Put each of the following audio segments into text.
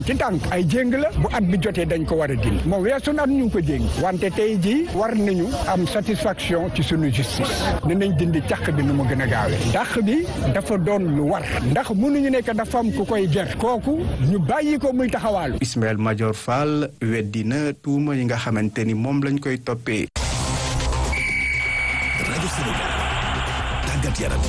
ci tànk ay jéng la bu at bi jotee dañ ko war a dindi moo weesu na at ñu ngi ko jéng wante tey jii war nañu am satisfaction ci sunu justice ne nañ dindi càq bi nu mu gën a gaawee dàq bi dafa doon lu war ndax mënuñu nekk dafa am ku koy ger kooku ñu bàyyi ko muy taxawaalu Ismaël Madior Fall weddi na tuuma yi nga xamante ni moom lañ koy toppee. rajo Sénégal tàggat yaram.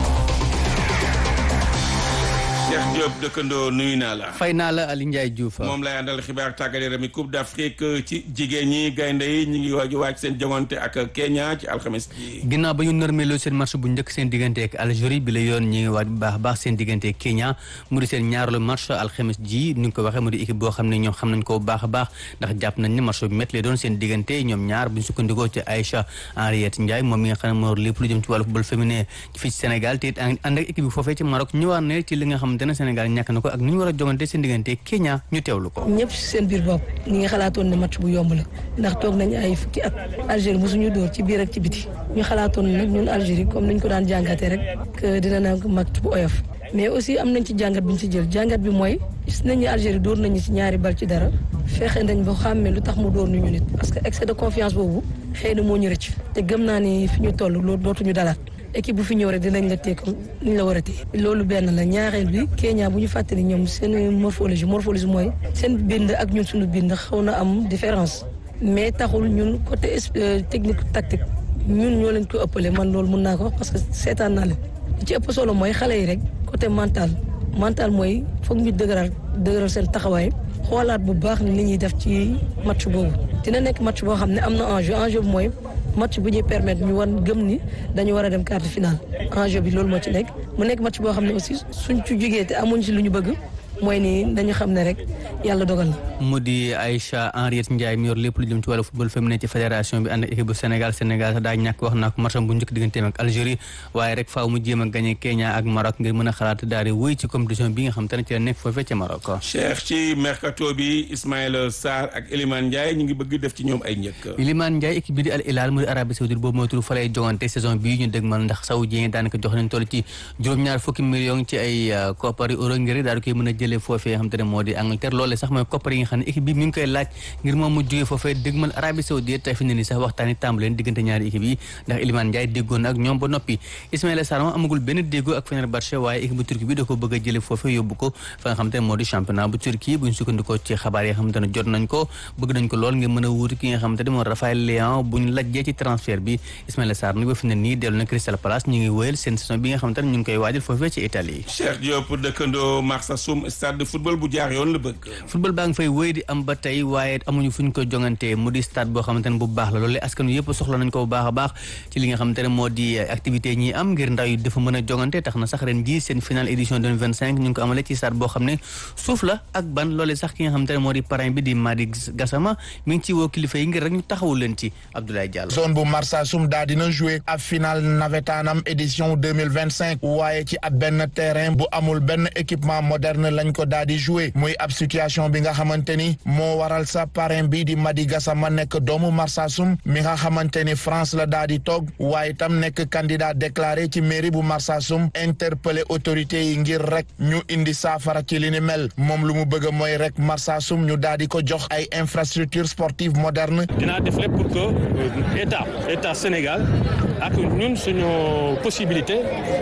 Cheikh Diop dëkkandoo nuyu naa la. fay naa la Aliou Ndiaye Diouf. moom lay àndal xibaar tàggat yaram yi Coupe d'Afrique ci jigéen ñi gaynde yi ñu ngi waaj waaj seen jongante ak Kenya ci alxames ji. ginnaaw ba ñu norméloo seen match bu njëkk seen diggante ak Algérie bi la yoon ñi ngi waaj bu baax baax seen diggante ak Kenya mu di seen ñaareelu match alxames ji ni nga ko waxee mu di équipe boo xam ne ñoom xam nañ ko bu baax a baax ndax jàpp nañ ne match bu métti lay doon seen diggante ñoom ñaar bu ñu sukkandikoo ci Aïcha Henriette Ndiaye moom mi nga xam ne moo lépp lu jëm ci wàllu football féminin fii ci Sénégal te it ànd ak équipe bi foofee ci Maroc ñëwaat na ci li nga xamante ne Sénégal ñàkk na ko ak ni ñu war a jogante seen diggante Kenya ñu teewlu ko. ñëpp seen biir bopp ñi nga xalaatoon ne match bu yomb la ndax toog nañ ay fukki at Algérie mosuñu dóor ci biir ak ci biti ñu xalaatoon nag ñun Algérie comme niñ ko daan jàngatee rek que dina nekk match bu oyof mais aussi am nañ ci jàngat bi ñu ci jël jàngat bi mooy gis nañ ne Algérie dóor nañu ci ñaari bal ci dara fexe nañ ba xàmmee lu tax mu dóor ñu nit parce que excès de confiance boobu xëy na moo ñu rëcc te gëm naa ni fi ñu toll loolu dootuñu dalaat équipe bu fi ñëw rek dinañ la téye comme niñ la war a téye loolu benn la ñaareel bi Kenya bu ñu fàttali ñoom seen morphologie morphologie mooy seen bind ak ñun suñu bind xaw na am différence mais taxul ñun côté technique tactique ñun ñoo leen ko ëppale man loolu mun naa ko wax parce que seetaan naa leen li ci ëpp solo mooy xale yi rek côté mental mental mooy foog ñu dëgëral dëgëral seen taxawaay xoolaat bu baax ni li ñuy def ci match boobu dina nekk match boo xam ne am na enjeu enjeu bi mooy match bu ñuy permettre ñu wan gëm ni dañu war a dem quart de finale enjeu bi loolu moo ci nekk mu nekk match boo xam ne aussi suñ ci jógee te amuñ ci lu ñu bëgg mooy ni dañu xam ne rek yàlla dogal na. mu di Aïcha Henriette Ndiaye mi yor lépp lu jëm ci wàllu football féminin ci fédération bi ànd ak équipe bu Sénégal Sénégal sax daa ñàkk wax naa ko matcham bu njëkk digganteem ak Algérie waaye rek faaw mu jéem a gagné Kenya ak Maroc ngir mën a xalaat daal di wéy ci compétition bi nga xam te ne ci la nekk foofee ca Maroc. Cheikh ci mercato bi Ismaïla Sarr ak Elimane Ndiaye ñu ngi bëgg def ci ñoom ay njëkk. Elimane Ndiaye équipe bi di Al Hilal mu di Arabie Saoudite boobu mooy tur fa lay jongante saison bii ñu dégmal ndax saoudien daanaka jox nañ toll ci juróom-ñaar fukki millions ci ay koppari euro ngir daal di koy mën a jëlee foofee nga xam te ne moo di Angleterre loole sax mooy koppar yi nga xam ne équipe bi mi ngi koy laaj ngir moom mu jógee foofee dégmal Arabie Saoudite tey fi ne nii sax waxtaan yi tàmbali leen diggante ñaari équipe yi ndax Elimane Ndiaye déggoon ak ñoom ba noppi Ismaïla Sarr moom amagul benn déggoo ak Fenerbahçe waaye équipe bu Turquie bi da ko bëgg a jële foofee yóbbu ko fa nga xam te ne moo di championnat bu Turquie buñ sukkandikoo ci xabaar yi nga xam te ne jot nañ ko bëgg nañ ko lool ngir mën a wuuti ki nga xam te ne moo Raphaël Léao buñ lajjee ci transfert bi Ismaïla Sarr nag ba fi ne nii dellu na Crystal Palace ñu ngi wëyal seen saison bi nga xam te ne ñu ngi koy waajal foofee ci Italie Cheikh Diop dëkkandoo Marsassoum stade de football bu jaar yoon la bëgg football baa ngi fay wéy di am ba tey waaye amuñu fu ñu ko jongantee mu di stade boo xamante ne bu baax la loolu askan wi yëpp soxla nañ ko bu baax a baax ci li nga xamante ne moo di activité ñi am ngir ndaw yi dafa mën a jongante tax na sax ren jii seen finale édition 2025 ñu ngi ko amalee ci stade boo xam ne suuf la ak ban loolee sax ki nga xamante ne moo di parrain bi di Madi Gassama mi ngi ci woo kilifa yi ngir rek ñu taxawul leen ci Abdoulaye Diallo zone bu Marsassoum daa dina joué ab final nawetaanam édition 2025 waaye ci ab benn terrain bu amul benn équipement moderne lañ ko daa di joué muy ab situation bi nga xamante ni moo waral sa parrain bi di Madi Gassama nekk doomu Marsassoum mi nga xamante ni France la daa di toog waaye tam nekk candidat déclaré ci mairie bu Marsassoum interpellé autorités yi ngir rek ñu indi saafara ci li ni mel moom lu mu bëgg mooy rek Marsassoum ñu daa di ko jox ay infrastructure sportive moderne dinaa def lépp pour que état état Sénégal ak ñun suñu possibilité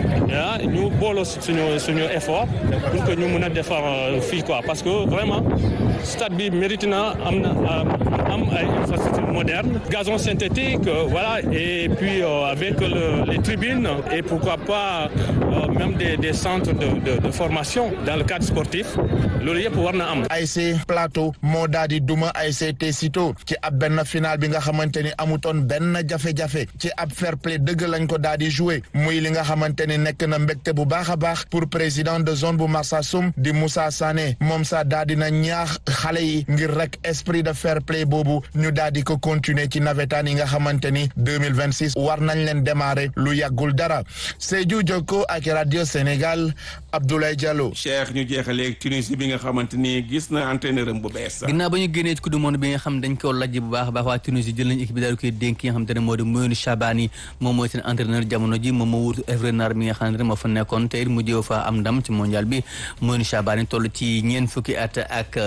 ah ñu booloo suñu suñu effort pour que ñu mën a defar fii quoi parce que vraiment stade bi mérite na am na am ay infrastructures modernes gazon synthétique voilà et puis avec le, les tribunes et pourquoi pas même des des centres de de de formation dans le cadre sportif loolu yëpp war na am. ASC Plateau moo daal di duma ASC Tessito ci ab benn final bi nga xamante ni amutoon benn jafe-jafe ci ab fair play dëgg lañ ko daal di joué muy li nga xamante ni nekk na mbégte bu baax a baax pour président de zone bu Marsassoum di Moussa Sané moom sa daal di na ñaax xale yi ngir rek esprit de fair play boobu ñu daal di ko continuer ci nawetaan yi nga xamante ni 2026 war nañ leen démarrer lu yàggul dara Sédhiou Jokko ak radio Sénégal Abdoulaye Diallo. Cheikh ñu jeexalee Tunisie bi nga xamante ni gis na entraîneur am bu bees. ginnaaw ba ñu génnee ci coupe du monde bi nga xam dañ ko lajj bu baax a baax waa Tunisie jël nañu équipe bi daal di koy dénk ki nga xamante ne moo di Mounou Chabani moom mooy seen entraîneur jamono ji moom moo wutu Hervé Renard mi nga xamante ne moo fa nekkoon te it mu jéem fa am ndam ci mondial bi Mounou Chabani toll ci ñeent fukki at ak